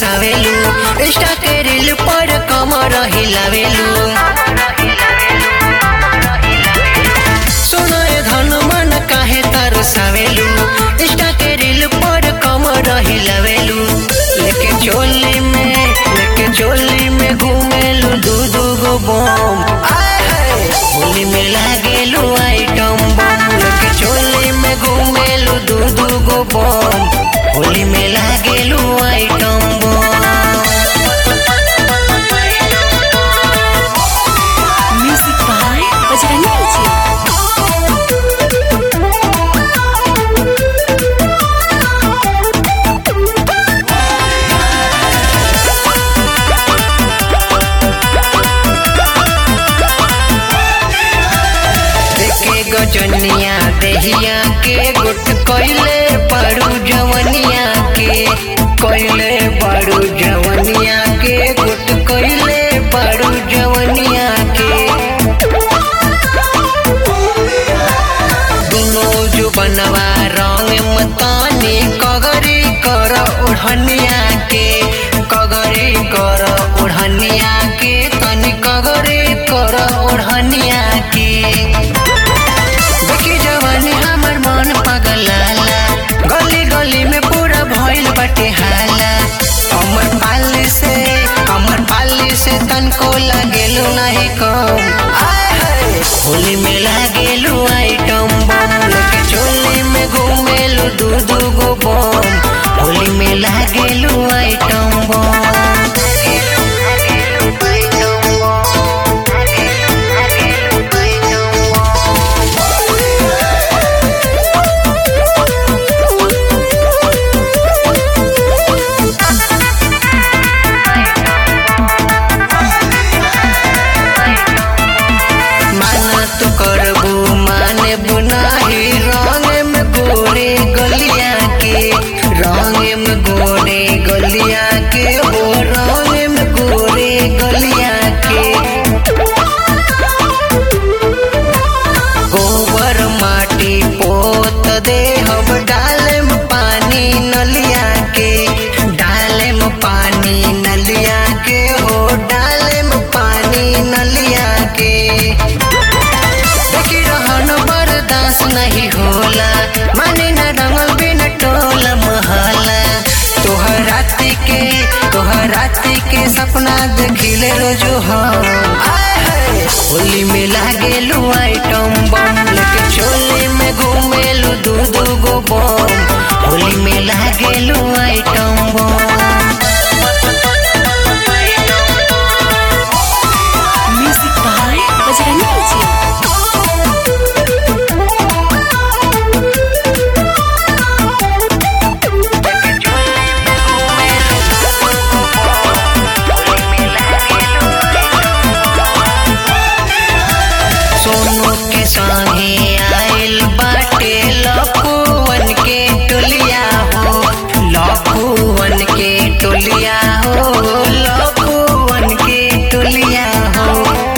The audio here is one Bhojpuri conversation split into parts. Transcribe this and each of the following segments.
तरसावेलू इंस्टा के रील पर कमर हिलावेलू सुनो ए धन मन काहे तरसावेलू इंस्टा के रील पर कमर हिलावेलू लेके चोली में लेके चोली में घूमेलू दू दू गो बम आय हाय होली में लागेलू आइटम बम लेके चोली में घूमेलू दू दू गो बम होली में लागेलू item bomb Music by Bajrani Ji. देखे गजनिया देहिया के गुट कोइले पड़ू जवनिया के कोइले पड़ू जवनिया के गुट कोइले पड़ू जवनिया के दुनो जो बनवा रंग मतानी कगरी कर ओढ़निया के कगरी कर ओढ़निया के तनी कगरी कर ओढ़निया के देखी जवानी हमर मन पगलाला गली गली में पूरा भइल बटे हाला अमर पाली से अमर पाली से तनको लागेलू नहीं कम आय हाय होली में लागेलू आइटम बम लेके चोली में घूमेलू दू दू गो बम होली में लागेलू आइटम बम माना तो करबू माने बुनाही रंग में गोरे गलिया के रंग में गोरे गलिया के हो रंग में गोरे गलिया के गोबर माटी पोत दे हम डाले में पानी नलिया के डाले में पानी नलिया के हो डाले में पानी नलिया के देखी रहन बर्दाश्त नहीं होला माने न रंगल बिन टोला महला तोहर राति के तोहर राति के सपना देखिले रोजो हम आय हाय होली में लागेलू आइटम बम लेके चोली में घूमेलू दू दू गो बम होली में लागेलू item bomb Music by Bajrani Ji. Sonu के संगे आइल बाटे लपुवन के टोलिया हो लपुवन के टोलिया हो लपुवन के टोलिया हो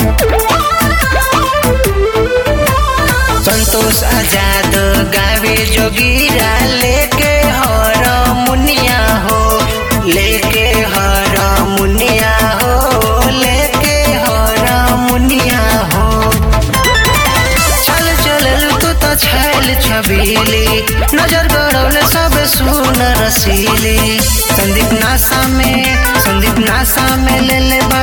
संतोष आजाद गावे जोगीरा लेके हर मुनिया हो लेके हर मुनिया हो लेके हर मुनिया हो चल चल तू तो छैल छबीली नजर गड़ौले सब सुन रसीली संदीप नासा में संदीप नासा में ले ले